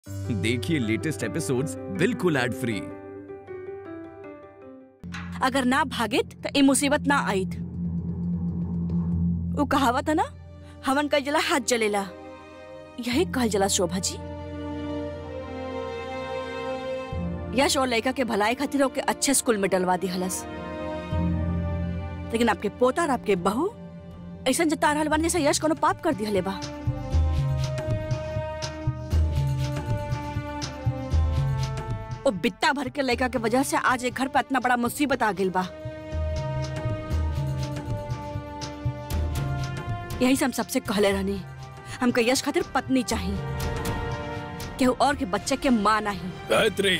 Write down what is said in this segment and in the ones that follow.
देखिए latest episodes बिल्कुल ad free अगर ना भागित तो ये मुसीबत ना आईत वो कहावत है ना हवन का जला हाथ जलेला यही कहल जला शोभा जी यश और लड़का के भलाई खातिर ओके अच्छे स्कूल में डलवा दी हलस लेकिन आपके पोता और आपके बहू ऐसा जता रहल बानी जैसे यश कोनो पाप कर दिहले बा ओ बित्ता भर के लड़का के वजह से आज एक घर पे इतना बड़ा मुसीबत आ गइल बा यही से हम सबसे कहले रहनी हमके यश खातिर पत्नी चाहिए केहू और के बच्चे के माँ नहीं गायत्री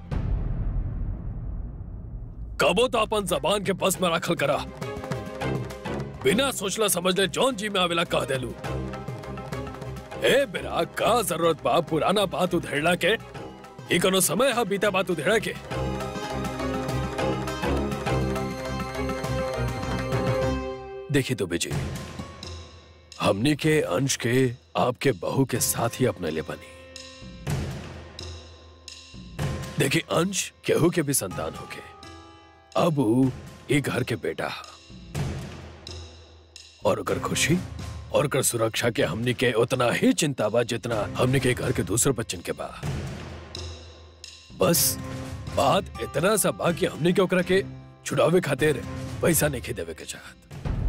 कबो तो अपन जबान के बस में रखल करा बिना सोचला समझले जौन जी में आवेला कह देलू ए बेरा का जरूरत बा पुराना बात उधेड़ला के ई कोनो समय हा बीता बात उधेड़ा के देखिए तो बेजी हमनी के अंश के आपके बहू के साथ ही अपने ले बनी देखिए अंश केहू के भी संतान होके अब ऊ ये घर के बेटा हा और अगर खुशी और अगर सुरक्षा के हमनी के उतना ही चिंता बा जितना हमनी के घर के दूसरे बच्चन के बा बस बात इतना सा बा कि हमनी के ओकरा के छुड़ावे खातिर पैसा नहीं देवे के चाहत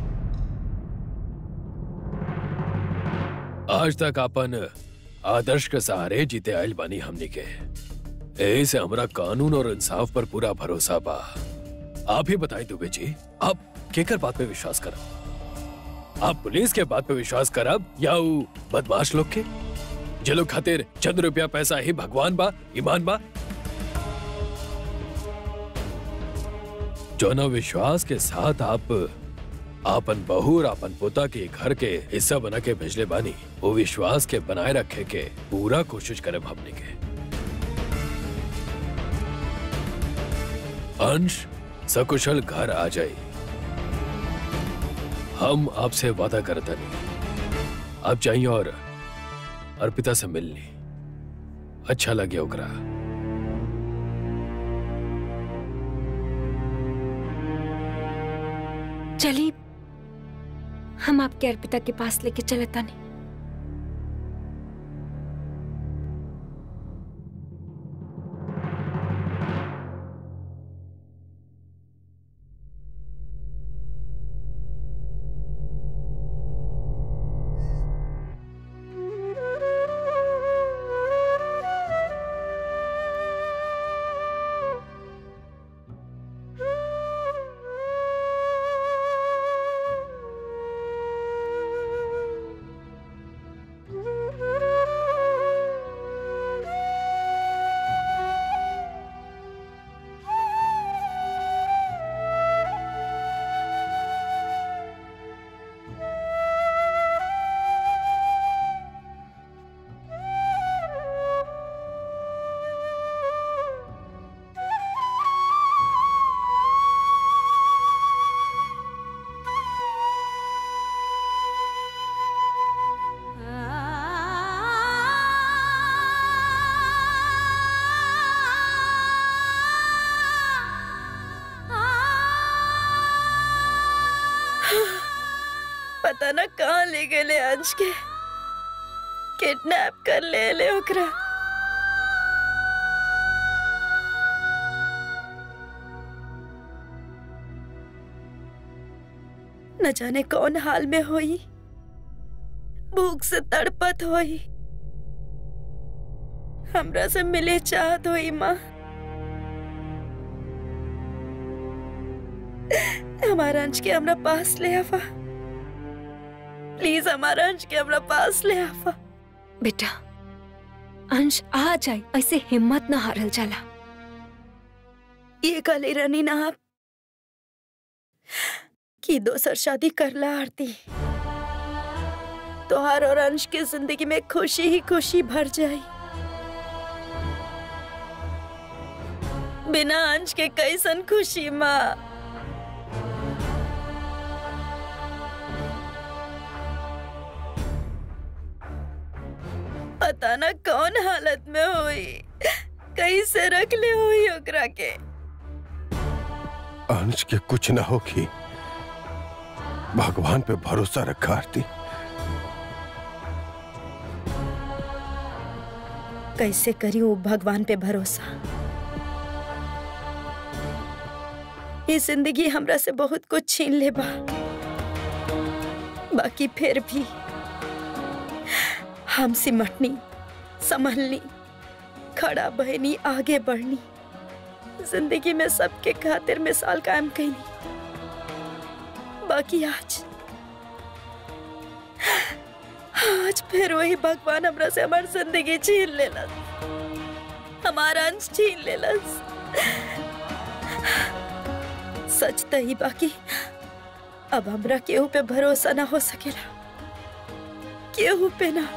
आज तक अपन आदर्श के सहारे जीते आयल बानी हमनी के ए से हमरा कानून और इंसाफ पर पूरा भरोसा बा आप ही बताई दुबे जी आप केकर बात पे विश्वास करब आप पुलिस के बात पे विश्वास करब या ऊ बदमाश लोग के जे लोग खातिर चंद रुपया पैसा ही भगवान बा ईमान बा जौना विश्वास के साथ आप आपन बहू और आपन पोता के घर के हिस्सा बना के भेजले बानी वो विश्वास के बनाए रखे के पूरा कोशिश करे हमने के अंश सकुशल घर आ जाए हम आपसे वादा करते नहीं आप जाइए और अर्पिता से मिल ली अच्छा लगे ओकरा चलिए हम आपके अर्पिता के पास लेके चले तानी पता ना कहाँ ले गए अंश के किडनैप कर ले ले ओकरा न जाने कौन हाल में होई भूख से तड़पत होई हमरा से मिले चाहत होई माँ हमारा अंश के हमरा पास ले आवा प्लीज हमारा अंश के हमरा पास ले आवा बेटा अंश आ जाए ऐसे हिम्मत ना हारल जाला ये कले रनी ना आप कि दोसर शादी करला आरती तोहार और अंश की जिंदगी में खुशी ही खुशी भर जाई बिना अंश के कैसन खुशी माँ पता ना कौन हालत में हुई कैसे रख ले हुई ओकरा के अंश के कुछ ना होगी भगवान पे भरोसा रखा आरती कैसे करी वो भगवान पे भरोसा ये जिंदगी हमरा से बहुत कुछ छीन ले बा बाकी फिर भी हम सिमटनी संभलनी खड़ा बहनी आगे बढ़नी जिंदगी में सबके खातिर मिसाल कायम कैनी बाकी आज आज फिर वही भगवान हमरा से हमार जिंदगी छीन लेलस हमारा अंश छीन लेलस सच त ही बाकी अब हमरा केहू पे भरोसा ना हो सकेला केहू पे ना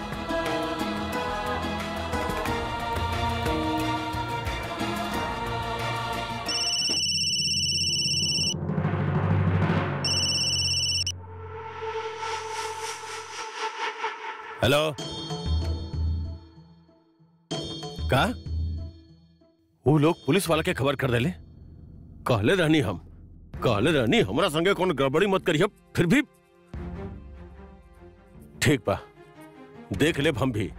हेलो का वो लोग पुलिस वाला के खबर कर देले कहले रहनी हम कहले रहनी हमरा संगे कौन गड़बड़ी मत करिए फिर भी ठीक बा देख लेब हम भी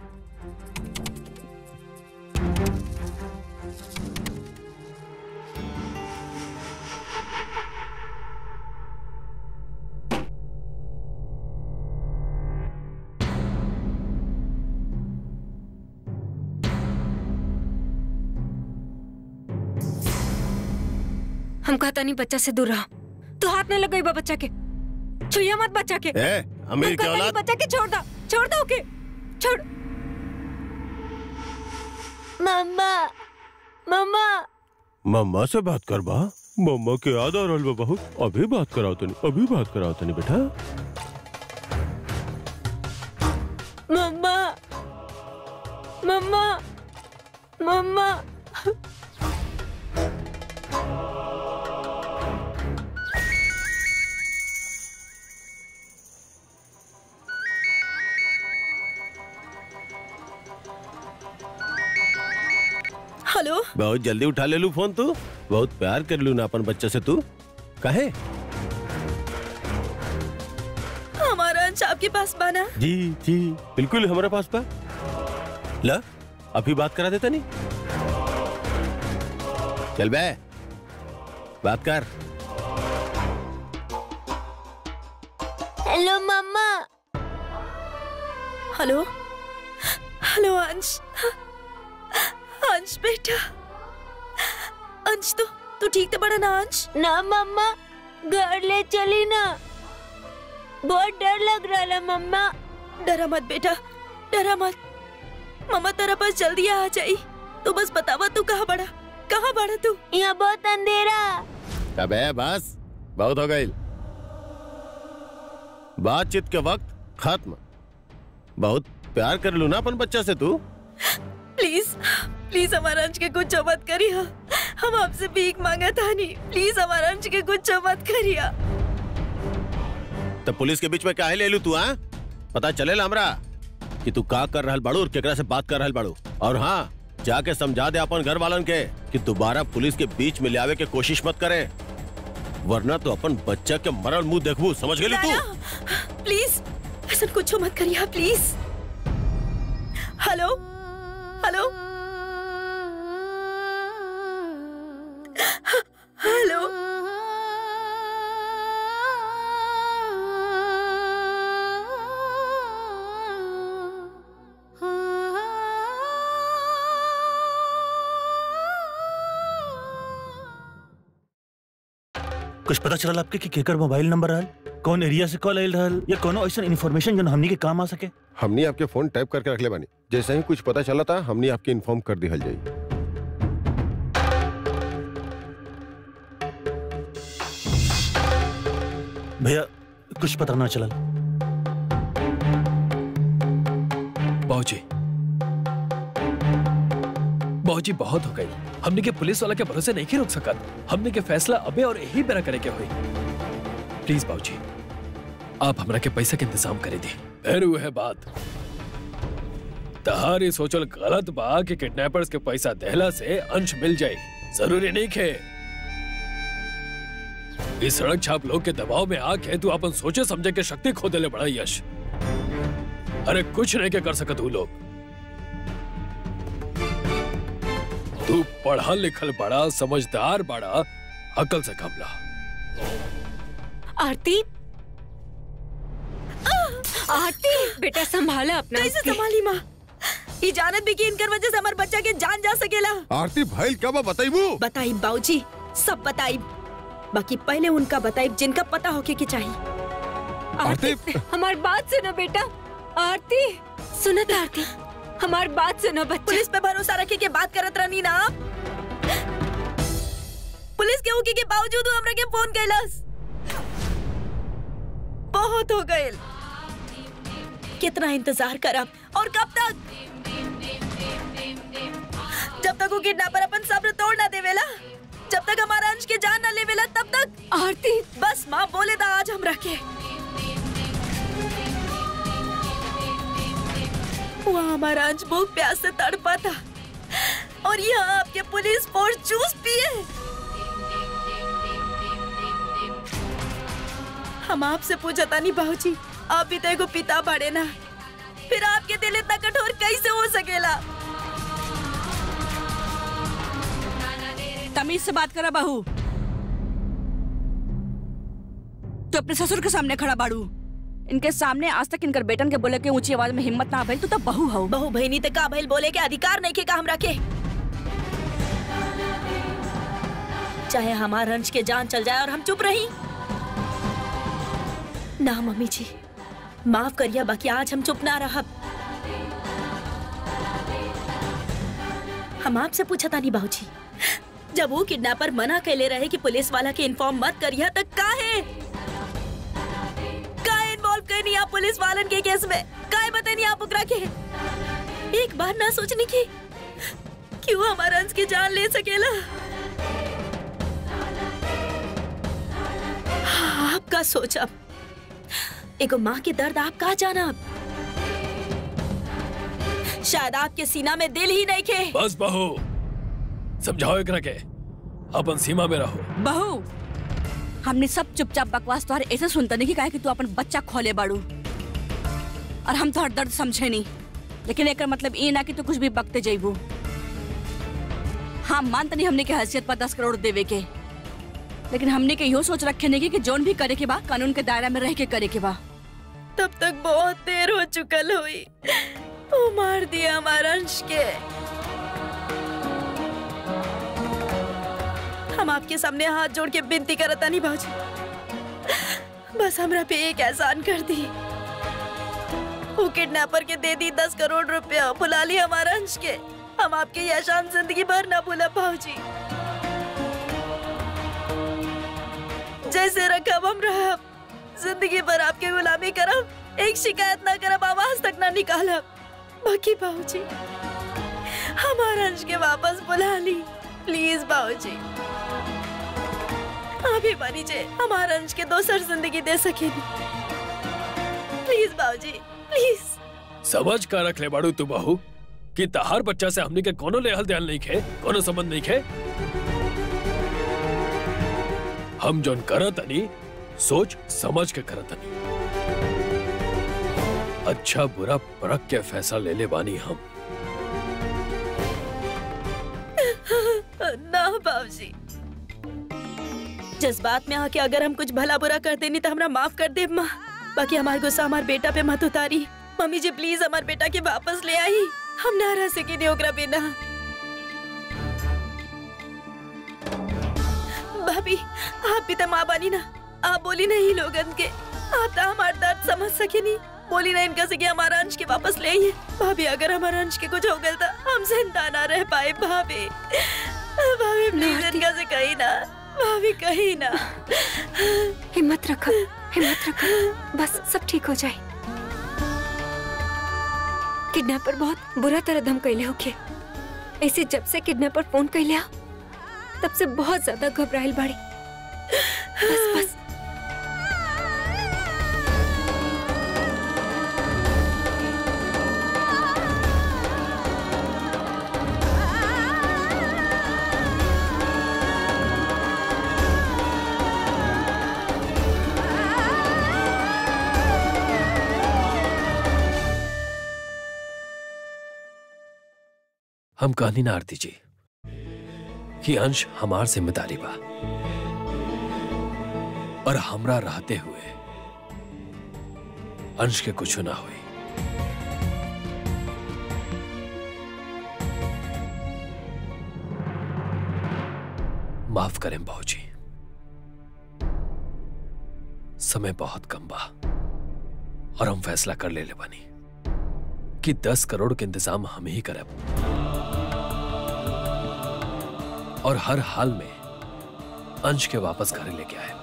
हम कहता नहीं बच्चा से दूर रहा तू हाथ नहीं लगाई बा बच्चा के छुइया मत बच्चा के ए हम अमीर के कहता नहीं औलाद बच्चा के छोड़ दो छोड़ दो ओके छोड़ मम्मा मम्मा मम्मा से बात कर बा मम्मा के याद आ रहल बा बहुत अभी बात कराओ तनी अभी बात कराओ तनी बेटा मम्मा मम्मा मम्मा हेलो बहुत जल्दी उठा ले लू फोन तू बहुत प्यार कर लू ना अपन बच्चे से तू कहे हमारा अंश आपके पास बाना जी जी बिल्कुल हमारे पास बा ला अभी बात करा देता नहीं चल बे बात कर hello mama hello hello Ansh Ansh बेटा अंश तो तू ठीक तो बड़ा ना अंश ना मम्मा घर ले चली ना बहुत डर लग रहा है मम्मा डरा मत बेटा डरा मत मम्मा तेरा पास जल्दी आ जाई तू बस बतावा तू कहाँ बड़ा कहाँ बड़ा तू यहाँ बहुत अंधेरा अबे बस बहुत हो गई बातचीत के वक्त खत्म बहुत प्यार कर लू ना अपन बच्चा से तू प्लीज प्लीज हमारा अंश के कुछ मत करिया हम आपसे भीख मांगा था नहीं प्लीज हमारा अंश के कुछ मत करिया तो पुलिस के बीच में काहे ले लू तू हाँ पता चलेला हमरा कि तू का कर रहल बाड़ू और केकरा से बात कर रहल बाड़ू और हाँ जाके समझा दे अपन घर वालन के कि दोबारा पुलिस के बीच में ले आवे के कोशिश मत करे वरना तो अपन बच्चा के मरल मुंह देखबू समझ गेली तू राना प्लीज ऐसा कुछ मत करिया प्लीज हेलो हेलो हेलो कुछ पता चला आपके कि केकर मोबाइल नंबर रहल कौन एरिया से कॉल आयल रहल या कोनो ऐसा इन्फॉर्मेशन जो हमनी के काम आ सके हमने आपके फोन टाइप करके रख ले बानी जैसे ही कुछ पता चला था हमने आपके इन्फॉर्म कर दिया जाई भैया कुछ पता ना चला बाबूजी बाबूजी बहुत हो गई हमने के पुलिस वाला के भरोसे नहीं रोक सकत हमने के फैसला अबे और यही बेरा करे के हुई प्लीज बाबूजी आप हमरा के पैसा के इंतजाम करे दी फिर वो है बात तहारी सोचल गलत बा कि किडनैपर्स के पैसा देहला से अंश मिल जाए जरूरी नहीं खे इस सड़क छाप लोग के दबाव में आके तू अपन सोचे समझे के शक्ति खो देले बड़ा यश अरे कुछ नहीं के कर सकत तू लोग तू पढ़ा लिखल बड़ा समझदार बड़ा अकल से कमला आरती आरती बेटा संभाला अपना कैसे आपके। संभाली माँ ये जानत भी कि इनकर वजह से हमारे बच्चा के जान जा सकेला आरती भाई क्या बा बताइबू बताई बाऊजी सब बताई बाकी पहले उनका बताई जिनका पता होके के चाहिए आरती हमारी बात सुनो बेटा आरती सुनत आरती हमारी बात सुनो बच्चा पुलिस पे भरोसा रखे के बात करत रहनी ना आप पुलिस के होके के बावजूद वो हमरा के फोन कैलस बहुत हो गए कितना इंतजार करब और कब तक जब तक वो किडनैपर अपन सब्र तोड़ ना देवेला जब तक हमारा अंश के जान ना लेवेला तब तक आरती बस माँ बोले था आज हम रखे वहाँ हमारा अंश भूख प्यास से तड़पा था और यहाँ आपके पुलिस फोर्स जूस पिए हम आपसे पूछा था नहीं बाबूजी आप भी तो एगो पिता बड़े ना फिर आपके दिल इतना कठोर कैसे हो सकेला तमीज से बात करा बहू तो अपने ससुर के सामने खड़ा बाड़ू इनके सामने आज तक इनकर बेटन के बोले के ऊंची आवाज में हिम्मत ना भइल तू तो बहू हऊ बहु बहनी तक का भइल बोले के अधिकार नहीं के का हम रखे चाहे हमारा अंश के जान चल जाए और हम चुप रही ना मम्मी जी माफ करिए बाकी आज हम चुप ना रहा हम आपसे पूछा था नहीं बाबूजी जब वो किडनैपर मना कैले रहे कि पुलिस वाला के इन्फॉर्म मत करिए तक का है का इन्वॉल्व करनी आप पुलिस वालन के केस में काय बतानी आप ओकरा के एक बार ना सोचने की क्यों हमारा अंश की जान ले सकेला हाँ, आपका सोचा एगो माँ के दर्द आप कहा जाना शायद आपके सीना में दिल ही नहीं खे बस बहू समझाओ एकरा के अपन सीमा में रहो बहू हमने सब चुपचाप बकवास तोहर ऐसे सुनता नहीं कि काहे कि तू अपन बच्चा खोले बाड़ू और हम तोहर दर्द समझे नहीं लेकिन एकर मतलब ये ना कि तू कुछ भी बकते जइबू हाँ मानता नहीं हमने के हैसियत पर दस करोड़ देवे के लेकिन हमने के यो सोच रखे नहीं कि जोन भी करे के बा कानून के दायरा में रह के करे के बा तब तक बहुत देर हो चुकल हुई वो मार दिया हमारा अंश के हम आपके सामने हाथ जोड़ के विनती करता नहीं बाजी बस हमरा पे एक एहसान कर दी वो किडनैपर के दे दी दस करोड़ रुपया भुला ली हमारा अंश के हम आपके ये एहसान जिंदगी भर ना भूला भाजी जैसे रखब हम रहब जिंदगी भर आपके गुलामी करब एक शिकायत ना करब आवाज तक ना निकालब बाकी बाबूजी हमारा अंश के वापस बुला ली प्लीज बाबूजी आप ही बनी जे हमारा अंश के दोसर जिंदगी दे सकेगी प्लीज बाबूजी प्लीज समझ का रख ले बाड़ू तू बहू कि तहार बच्चा से हमने के कोनो लेहल ध्यान नहीं खे कोनो संबंध नहीं खे हम जोन करत तनी सोच समझ के करत तनी अच्छा बुरा परख के फैसला ले ले बानी हम ना बाबूजी जज्बात में आके अगर हम कुछ भला बुरा कर देनी तो हमरा माफ कर दे माँ बाकी हमारे गुस्सा हमारे बेटा पे मत उतारी मम्मी जी प्लीज हमारे बेटा के वापस ले आई हम ना रह सके नहीं ओकरा बिना भाभी आप भी तो माँ बनी ना आप बोली नहीं लोगन के आप तो हमारा दर्द समझ सके नहीं बोली ना इनका से कि हमारा अंश के वापस ले आइए भाभी अगर हमारा अंश के कुछ हो गया था हम जिंदा ना रह पाए भाभी भाभी प्लीज इनका से कही ना भाभी कही ना हिम्मत रखो हिम्मत रखो बस सब ठीक हो जाए किडनैपर बहुत बुरा तरह धम कैले होके ऐसे जब से किडनैपर फोन कैले आ, तब से बहुत ज्यादा घबराइल बाड़ी बस बस हम कहनी ना आरती जी कि अंश हमार जिम्मेदारी बा और हमरा रहते हुए अंश के कुछ ना हुई माफ करें बाबूजी समय बहुत कम बा और हम फैसला कर ले ले बानी कि दस करोड़ के इंतजाम हम ही करब और हर हाल में अंश के वापस घर लेके आए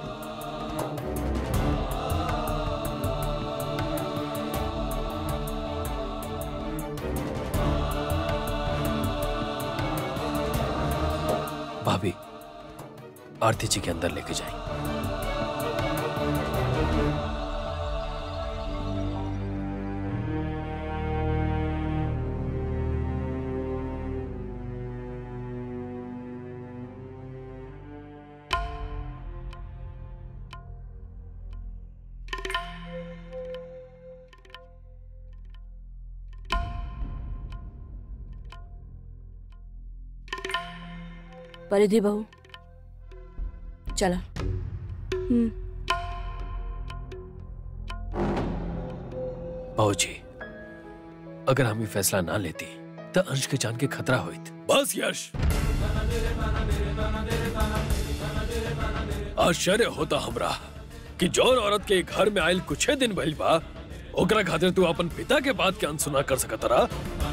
भाभी आरती जी के अंदर लेके जाएं परिधि बहू चला हम्म बाबूजी अगर हम ये फैसला ना लेती तो अंश के जान के खतरा होइत बस यश आश्चर्य होता हमरा कि जौन औरत के घर में आयल कुछ दिन भइल बा ओकरा खातिर तू अपन पिता के बात के अनसुना कर सकत रहा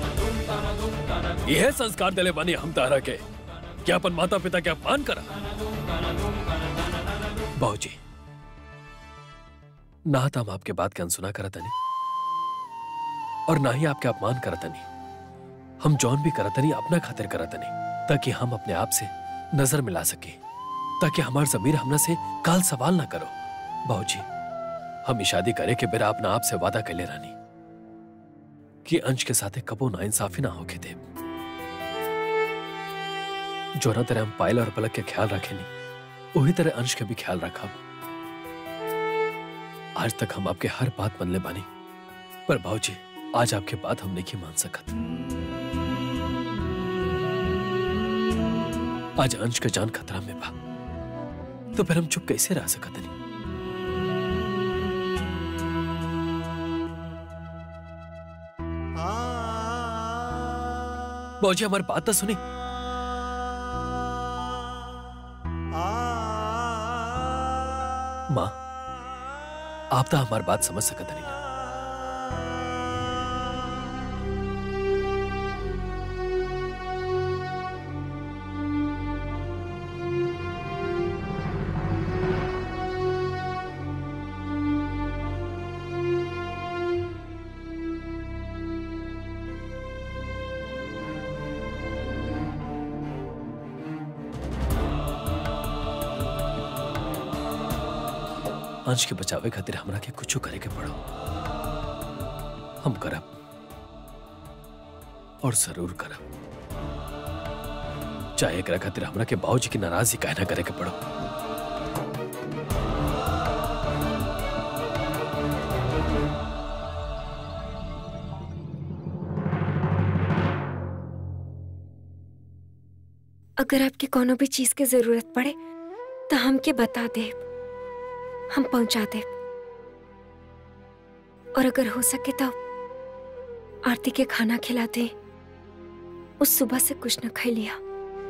यह संस्कार देले बानी हम तारा के कि अपन माता पिता के अपमान करा बाबूजी ना तो हम आपके बात के अनसुना करत नहीं और ना ही आपके अपमान करत नहीं हम जौन भी करत नहीं अपना खातिर करत नहीं ताकि हम अपने आप से नजर मिला सके ताकि हमार जमीर हमरा से काल सवाल ना करो बाबूजी हम ई शादी करे के बेरा अपना आप से वादा कर ले रानी कि अंश के साथे कबो ना इंसाफी ना होके दे जो ना तरह हम पायल और पलक के ख्याल रखे नहीं वही तरह अंश के भी ख्याल रखा आज तक हम आपके हर बात मन ले बानी पर भाऊजी आज आपके बात हम नहीं मान सकत आज अंश का जान खतरा में बा तो फिर हम चुप कैसे रह सकत नहीं बाबूजी हमारी बात तो सुनी माँ आप तो हमारी बात समझ सकत नहीं ना अंश के बचावे खातिर हमरा के कुछ करे के पड़ो हम करब और जरूर करब चाहे एकरा खातिर हमरा के बाबूजी की नाराजगी काहे ना करे के पड़ो अगर आपके कोनो भी चीज के जरूरत पड़े तो हमके बता दे हम पहुंचा दे और अगर हो सके तो आरती के खाना खिला दे उस सुबह से कुछ न खाई लिया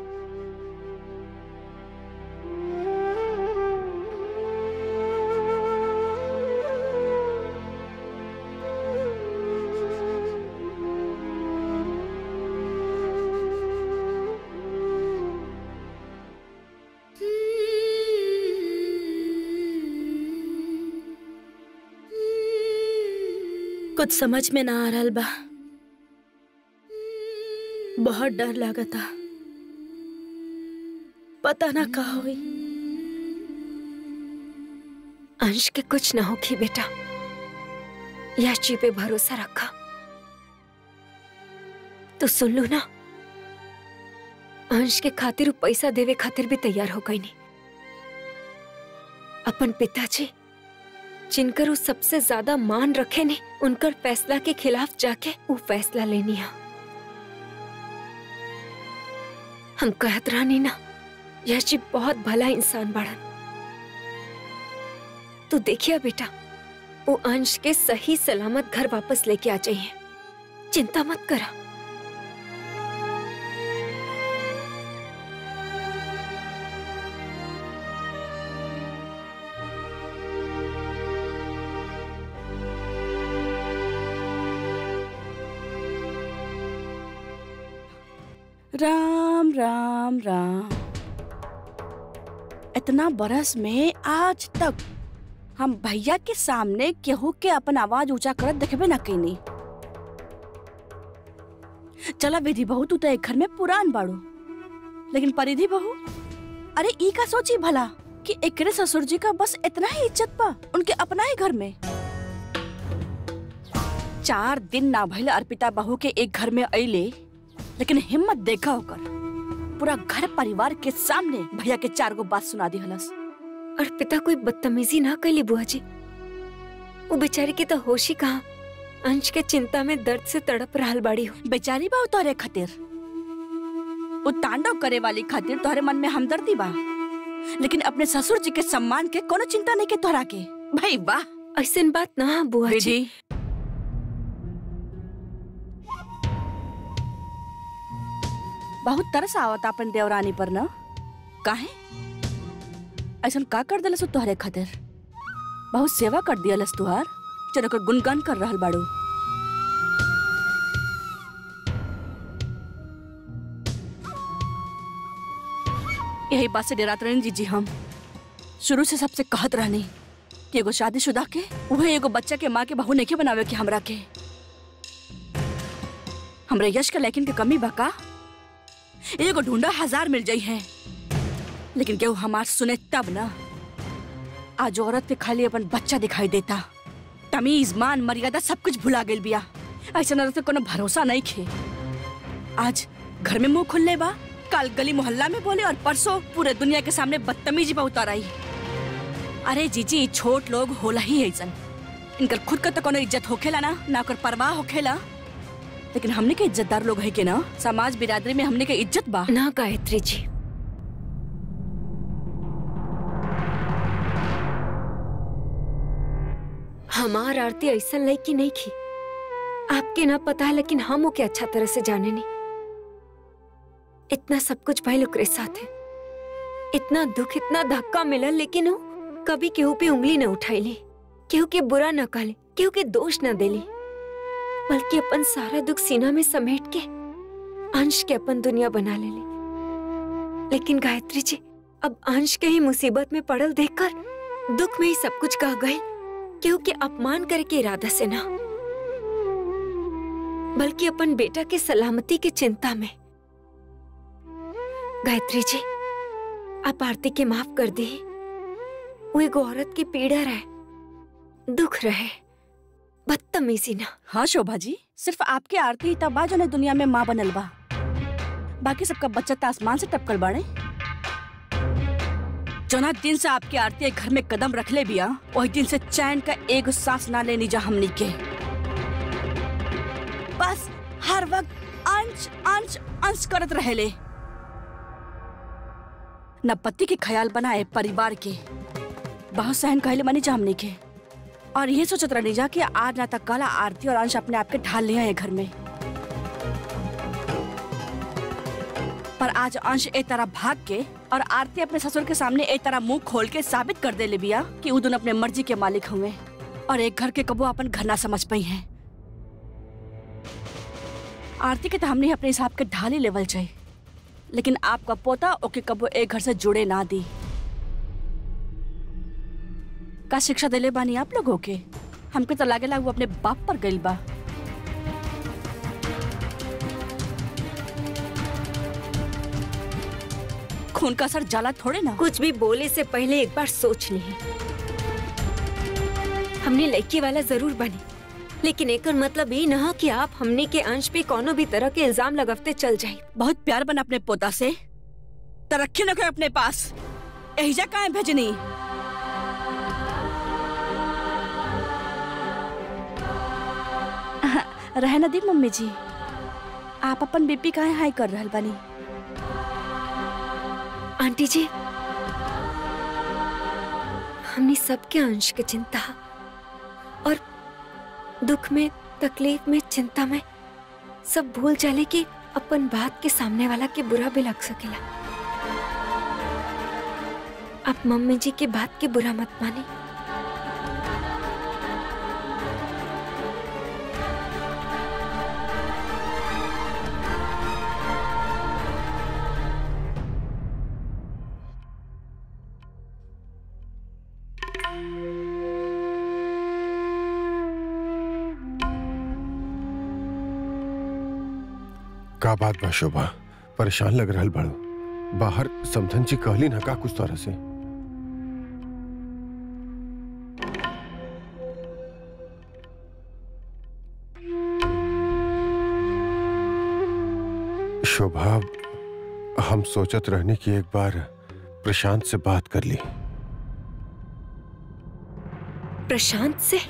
कुछ समझ में ना आ रहा बा बहुत डर लागता पता ना का हुई अंश के कुछ न होगी बेटा याची पे भरोसा रखा तो सुन लो ना अंश के खातिर उ पैसा देवे खातिर भी तैयार हो गई नहीं अपन पिताजी जिनकर वो सबसे ज्यादा मान रखे ने उनकर फैसला के खिलाफ जाके वो फैसला लेनी है हम कहत रहनी ना यश जी बहुत भला इंसान बाड़न तो देखिए बेटा वो अंश के सही सलामत घर वापस लेके आ जाइए चिंता मत करा राम राम राम इतना बरस में आज तक हम भैया के सामने केहू के अपन आवाज ऊंचा करत देखबे ना कईनी चला विधि बहू तू तो एक घर में पुरान बाड़ू लेकिन परिधि बहू अरे ई का सोची भला कि एकरे ससुर जी का बस इतना ही इज्जत बा उनके अपना ही घर में चार दिन ना भइल अर्पिता बहू के एक घर में अइले लेकिन हिम्मत देखा होकर पूरा घर परिवार के सामने भैया के चार गो बात सुना दी हलस और पिता कोई बदतमीजी ना कैली बुआ जी वो बेचारी के तो होश ही कहा अंश के चिंता में दर्द से तड़प रहल बाड़ी हो बेचारी बा तोहरे खातिर वो तांडव करे वाली खातिर तोहरे मन में हमदर्दी बा लेकिन अपने ससुर जी के सम्मान के कोनो चिंता नहीं के तोहरा के भाई वाह ऐसन बात ना है बुआ जी विधि बहुत तरस आवत अपन देवरानी पर न काहे ऐसन का कर दिलस तोहरे खातिर बहुत सेवा कर दियलस तुहार चलो ओकर गुणगान कर रहल बाड़ू यही बात से डरात रहनी जी जी हम शुरू से सबसे कहत रहनी कि एगो शादीशुदा के वह एगो बच्चा के माँ के बहू नहीं बनावे के हमरा के हमरे यश के लेकिन के कमी बा का एगो ढूंढा हजार मिल जाई है लेकिन केहू हमार सुने तब ना आज औरत के खाली अपन बच्चा दिखाई देता तमीज मान मर्यादा सब कुछ भुला गेल बिया ऐसा औरत के कोनो भरोसा नहीं खे आज घर में मुंह खुलले बा कल गली मोहल्ला में बोले और परसों पूरे दुनिया के सामने बदतमीजी पर उतर आई अरे जीजी छोट लोग होला ही ऐसन इनकर खुद का तो कोनो इज्जत होखेला ना ना ओकर परवाह होखेला लेकिन हमने के इज्जतदार लोग है के ना समाज बिरादरी में हमने के इज्जत बा ना गायत्री जी हमार आरती ऐसा लड़की नहीं की आपके ना पता है लेकिन हम ओके अच्छा तरह से जाने नहीं इतना सब कुछ भाई ओकरे साथ है इतना दुख इतना धक्का मिला लेकिन वो कभी केहू पे उंगली न उठाईली केहू के बुरा न कहले केहू के दोष न देली बल्कि अपन सारा दुख सीना में समेट के अंश के अपन दुनिया बना लेली लेकिन गायत्री जी अब अंश के ही मुसीबत में पड़ल देखकर दुख में ही सब कुछ कह गए क्योंकि अपमान करे के इरादा से ना बल्कि अपन बेटा के सलामती की चिंता में गायत्री जी आप आरती के माफ कर दी वो एगो औरत की पीड़ा रहे दुख रहे बदतमीजी ना हाँ शोभा जी सिर्फ आपके आरती ही तब बा जो ने दुनिया में माँ बनल बा बाकी सबका बच्चा तो आसमान से टपकल बाड़े जोना दिन से आपकी आरती एक घर में कदम रख ले बिया वही दिन से चैन का एक सांस ना लेनी जा हमनी के बस हर वक्त अंश अंश अंश करत रहेले न पति के ख्याल बनाए परिवार के बहुत सहन कहले मानी जा हमनी के और ये सोचत रहनी जा कि आज ना तक कल आरती और अंश अपने आप के ढाल लिया है घर में पर आज अंश ए तरह भाग के और आरती अपने ससुर के सामने ए तरह मुंह खोल के साबित कर दे ले बिया कि उ दोनों अपने मर्जी के मालिक हुए और एक घर के कबो अपन घर ना समझ पाई हैं आरती के तो हमने अपने हिसाब के ढाल ही लेवल चाहिए लेकिन आपका पोता ओके कबो एक घर से जुड़े ना दी का शिक्षा दिले बानी आप लोगों के हमके तो लागेला वो अपने बाप पर गइल बा खून का असर जाला थोड़े ना कुछ भी बोले से पहले एक बार सोच ली हमने लड़की वाला जरूर बनी लेकिन एकर मतलब ये ना कि आप हमने के अंश पे कोनो भी तरह के इल्जाम लगवते चल जाए बहुत प्यार बना अपने पोता से तरक्की न कर अपने पास एहिजा का है भेजनी रहे न दी मम्मी जी आप अपन बीपी काहे हाई कर रहल बानी आंटी जी हमने सबके अंश के चिंता और दुख में तकलीफ में चिंता में सब भूल जाले कि अपन बात के सामने वाला के बुरा भी लग सकेला आप मम्मी जी के बात के बुरा मत माने का बात बा शोभा परेशान लग रहल बाड़ू बाहर समधन जी कहली ना का कुछ तरह से शोभा हम सोचत रहने की एक बार प्रशांत से बात कर ली प्रशांत से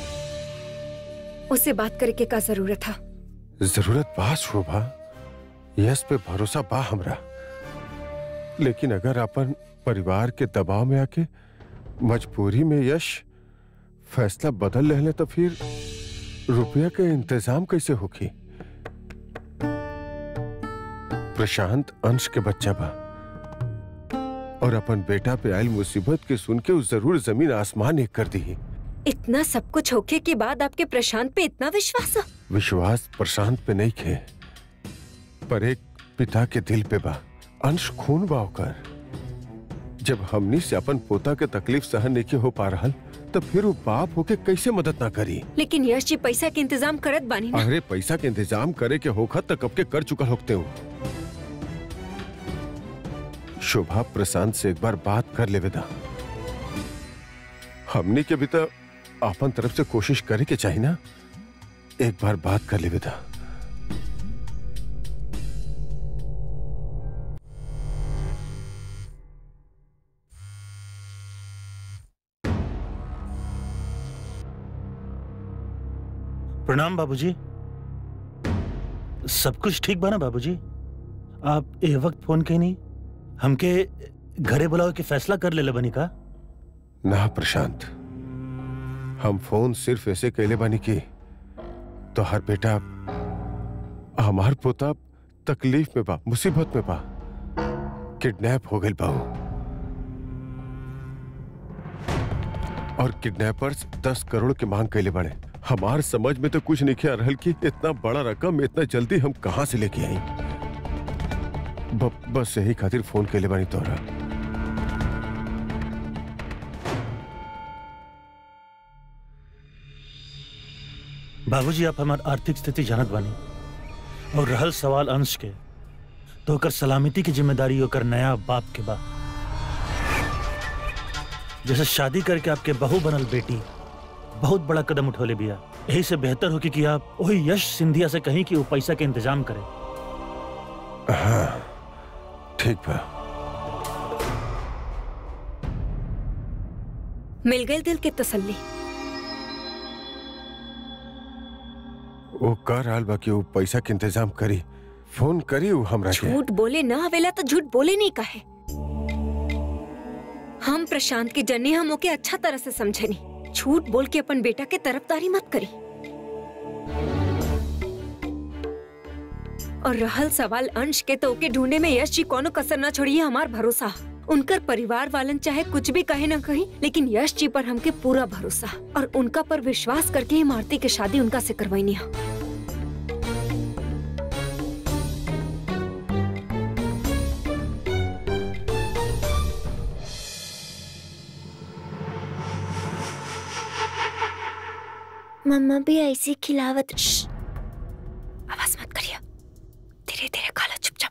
उसे बात करे के का जरूरत था जरूरत बा शोभा यस पे भरोसा बा हमरा लेकिन अगर अपन परिवार के दबाव में आके मजबूरी में यश फैसला बदल रहले तो फिर रुपया के इंतजाम कैसे होगी प्रशांत अंश के बच्चा बा और अपन बेटा पे आयल मुसीबत के सुन के उस जरूर जमीन आसमान एक कर दी इतना सब कुछ होके के बाद आपके प्रशांत पे इतना विश्वास है विश्वास प्रशांत पे नहीं खे पर एक पिता के दिल पे बा अंश खून बा ओकर जब हमनी से अपन पोता के तकलीफ सहन नहीं हो पा रहा तो फिर वो बाप होके कैसे मदद ना करी लेकिन यश जी पैसा के इंतजाम करत बानी ना अरे पैसा के इंतजाम करे के होखत तक कब के कर चुका होते हो शोभा प्रशांत से एक बार बात कर ले विदा हमनी के भी तो अपन तरफ से कोशिश करे के चाहिए ना एक बार बात कर ले विदा प्रणाम बाबूजी सब कुछ ठीक बा ना बाबूजी आप ए वक्त फोन कहीं नहीं हमके घरे बुलाओ के फैसला कर ले बनी का ना प्रशांत हम फोन सिर्फ ऐसे कैले बानी की तो हर बेटा हमार पोता तकलीफ में बा मुसीबत में बा किडनैप हो गई बाऊ और किडनैपर्स दस करोड़ की मांग कैले बड़े हमार समझ में तो कुछ नहीं किया रहल कि इतना बड़ा रकम इतना जल्दी हम कहां से लेके आई ब, बस यही खातिर फोन कैले बानी तोरा बाबूजी आप हमार आर्थिक स्थिति जानत बानी और रहल सवाल अंश के तो ओकर सलामती की जिम्मेदारी ओकर नया बाप के बा जैसे शादी करके आपके बहू बनल बेटी बहुत बड़ा कदम उठौले बिया यही से बेहतर होगी कि आप वही यश सिंधिया से कहीं कि वो पैसा के इंतजाम करें हाँ ठीक बा मिल गई दिल के तसल्ली वो कर रहल बा कि वो पैसा के इंतजाम करी फोन करी वो हमरा के झूठ बोले ना आवेला तो झूठ बोले नहीं कहे हम प्रशांत की जन्नी हम ओके अच्छा तरह से समझे नहीं झूठ बोल के अपन बेटा के तरफदारी मत करी और रहल सवाल अंश के तो ओके ढूंढे में यश जी कोनो कसर न छोड़िए हमार भरोसा उनकर परिवार वालन चाहे कुछ भी कहे ना कही लेकिन यश जी पर हमके पूरा भरोसा और उनका पर विश्वास करके ही मारती की शादी उनका से करवाई है मम्मा भी ऐसी खिलावत श्श! आवाज मत करिए धीरे धीरे खा लो चुपचाप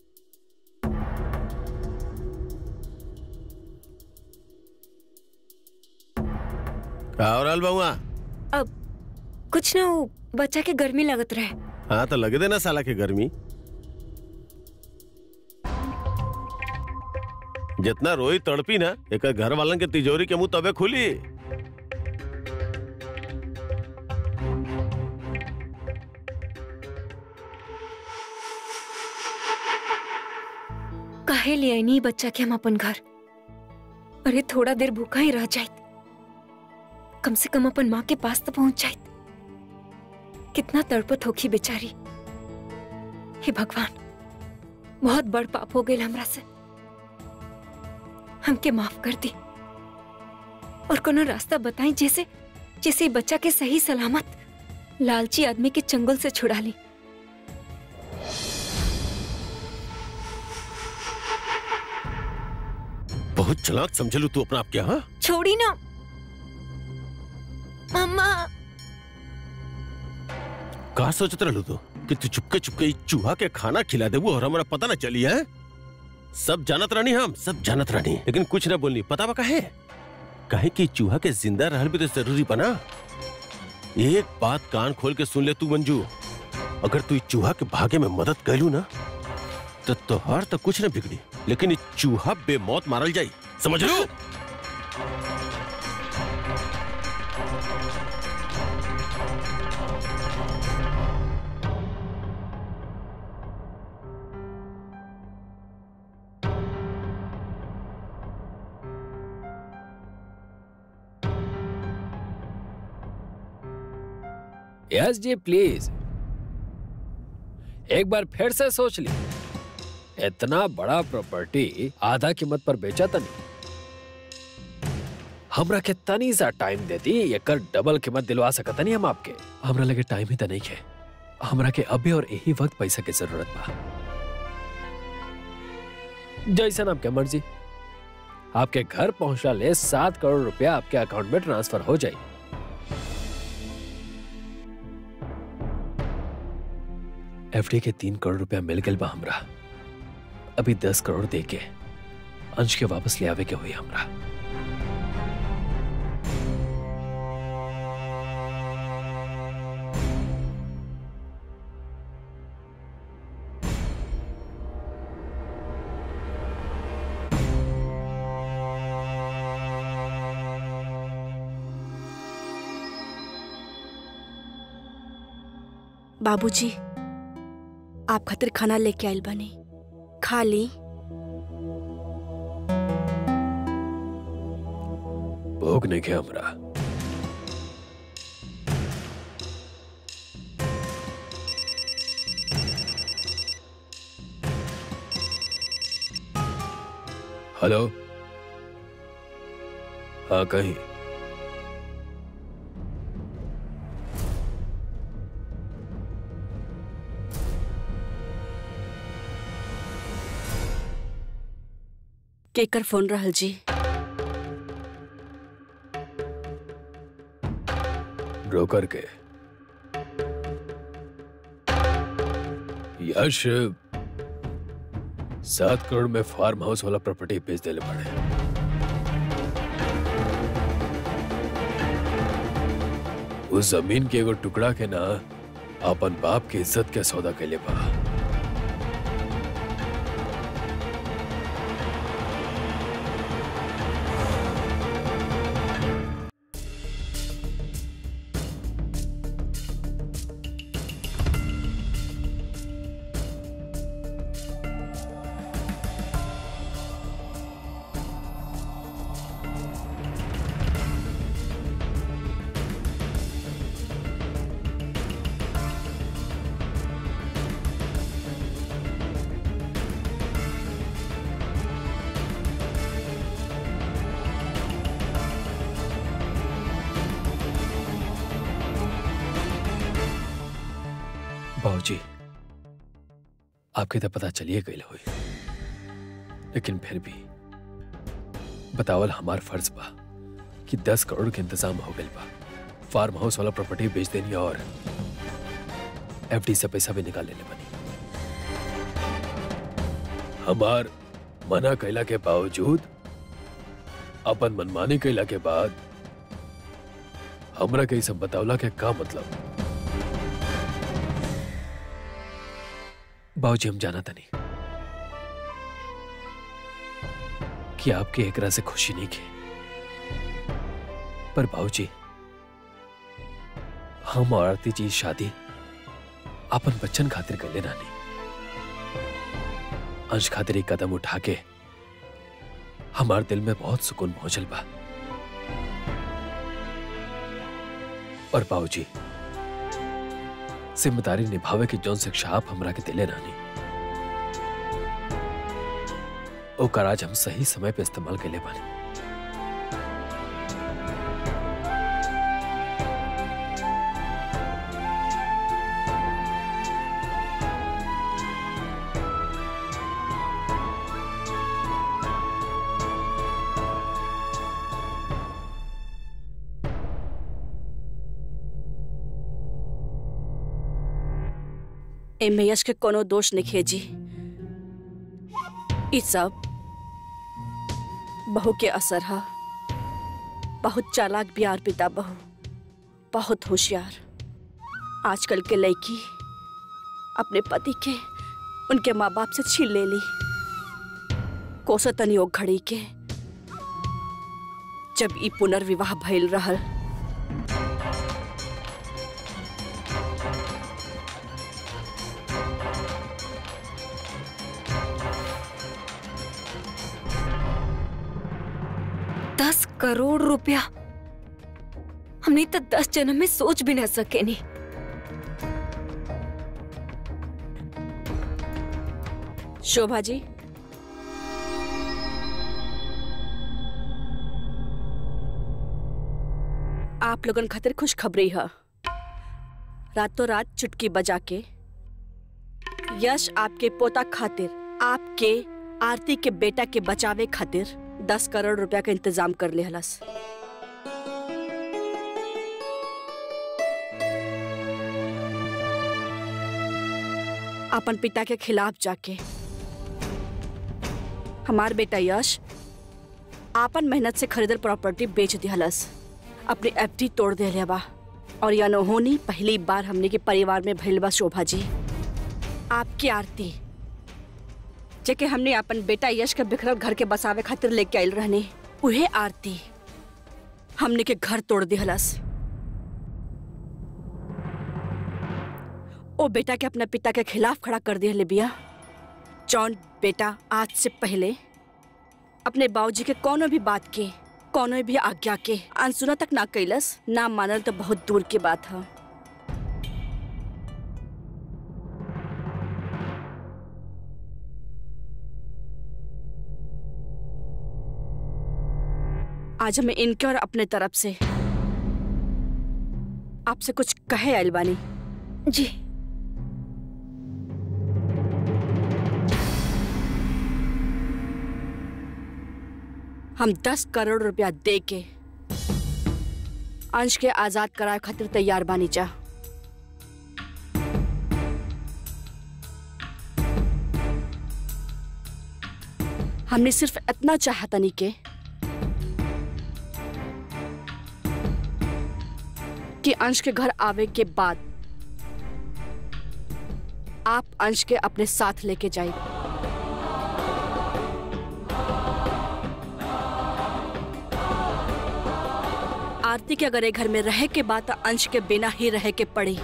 का हो रहल बउआ अब कुछ ना वो बच्चा के गर्मी लगत रहे हाँ तो लगे देना साला के गर्मी जितना रोई तड़पी ना एक घर वालन के तिजोरी के मुंह तबे खुली काहे काहे ले आई नहीं बच्चा के हम अपन घर अरे थोड़ा देर भूखा ही रह जाइत कम से कम अपन माँ के पास तो पहुंच जाइत कितना तड़पत होखी बेचारी हे भगवान बहुत बड़ पाप हो गए हमरा से हमके माफ कर दी और कोनो रास्ता बताई जैसे जैसे ई बच्चा के सही सलामत लालची आदमी के चंगुल से छुड़ा ली बहुत चलाक समझलू तू अपना आप क्या हाँ छोड़ी ना मम्मा का सोचत रहलू तू कि तू चुपके चुपके ई चूहा के खाना खिला देबू और हमारा पता ना चली है सब जानत रानी हम सब जानत रानी लेकिन कुछ ना बोलनी पता बा काहे काहे कि चूहा के जिंदा रहल भी तो जरूरी बना एक बात कान खोल के सुन ले तू मंजू अगर तू ई चूहा के भागे में मदद कैलू ना तो तोहार तो कुछ ना बिगड़ी लेकिन ई चूहा बेमौत मारल जाई समझ लो यस जी प्लीज एक बार फिर से सोच ली इतना बड़ा प्रॉपर्टी आधा कीमत पर बेचा था नहीं हमरा के तनी सा टाइम देती एकर डबल कीमत दिलवा सकता नहीं हम आपके हमरा लगे टाइम ही तो नहीं है हमरा के अभी और यही वक्त पैसा की जरूरत बा जैसन आपके मर्जी आपके घर पहुंचला ले सात करोड़ रुपया आपके अकाउंट में ट्रांसफर हो जाए एफडी के तीन करोड़ रुपया मिल गल बा हमरा अभी दस करोड़ दे के अंश के वापस ले आवे के हुई हमरा बाबूजी आप खातिर खाना लेके आइल बनी खा ली भोग नहीं के हमरा हेलो हाँ कहीं केकर फोन रहल जी ब्रोकर के यश सात करोड़ में फार्म हाउस वाला प्रॉपर्टी बेच देले पड़े उस जमीन के एगो टुकड़ा के ना अपन बाप के इज्जत के सौदा कैले बा बाबूजी आपके तो पता चलिए गई हुई लेकिन फिर भी बतावल हमार फर्ज बा कि दस करोड़ के इंतजाम हो गई बा फार्म हाउस वाला प्रॉपर्टी बेच देनी और एफडी से पैसा भी निकाल लेने बनी हमार मना कैला के बावजूद अपन मनमानी कैला के बाद हमरा के ई सब बतावला के का मतलब बाबूजी हम जाना था नहीं कि आपके एकरा से खुशी नहीं की पर बाबूजी हम और आरती जी शादी अपन बच्चन खातिर कर लेना नहीं अंश खातिर एक कदम उठा के हमार दिल में बहुत सुकून पहुंचल बा और बाबूजी जिम्मेदारी निभावे की जौन शिक्षा आप हमरा के दिले रानी ओकर आज हम सही समय पे इस्तेमाल के ले बानी एमे यश के कोनो दोष नहीं खेजी ई सब बहू के असर है बहुत चालाक बियार पिता बहू बहुत होशियार आजकल के लड़की अपने पति के उनके माँ बाप से छीन ले ली कोसो तनियोग घड़ी के जब ई पुनर्विवाह भइल रहल दस करोड़ रुपया हमने तो दस जन्म में सोच भी ना सके नहीं शोभा जी आप लोगन खातिर खुशखबरी है रातों रात चुटकी बजा के यश आपके पोता खातिर आपके आरती के बेटा के बचावे खातिर दस करोड़ रुपया का इंतजाम कर ले हलस अपन पिता के खिलाफ जाके हमार बेटा यश आपन मेहनत से खरीदल प्रॉपर्टी बेच दिहलस अपनी एफडी तोड़ दे बा और यह नहोनी पहली बार हमने के परिवार में भइल बा शोभा जी आपकी आरती जेके हमने अपन बेटा यश के बिखरल घर के बसावे खातिर लेके आइल रहने उहे आरती हमने के घर तोड़ दिहलस ओ बेटा के अपना पिता के खिलाफ खड़ा कर दिया बिया जौन बेटा आज से पहले अपने बाबूजी के कोनो भी बात के कोनो भी आज्ञा के अनसुना तक ना कैलस ना मानल तो बहुत दूर की बात है आज हमें इनके और अपने तरफ से आपसे कुछ कहे आइल बानी जी हम दस करोड़ रुपया दे के अंश के आजाद कराए खातिर तैयार बानी जा हमने सिर्फ इतना चाहतनी के कि अंश के घर आवे के बाद आप अंश के अपने साथ लेके जाइए आरती के अगर एक घर में रहे के बाद तो अंश के बिना ही रहे के पड़ी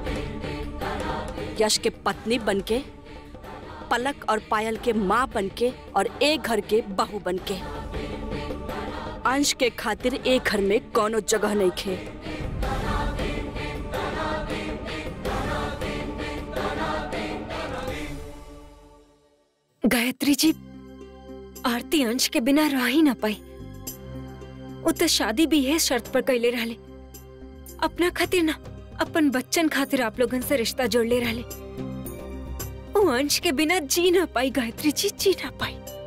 यश के पत्नी बनके पलक और पायल के माँ बनके और एक घर के बहू बनके अंश के खातिर एक घर में कोनो जगह नहीं खे गायत्री जी आरती अंश के बिना रह ही ना पाई वो तो शादी भी है शर्त पर कैले रहले अपना खातिर ना अपन बच्चन खातिर आप लोगन से रिश्ता जोड़ ले रहले वो अंश के बिना जी ना पाई गायत्री जी जी ना पाई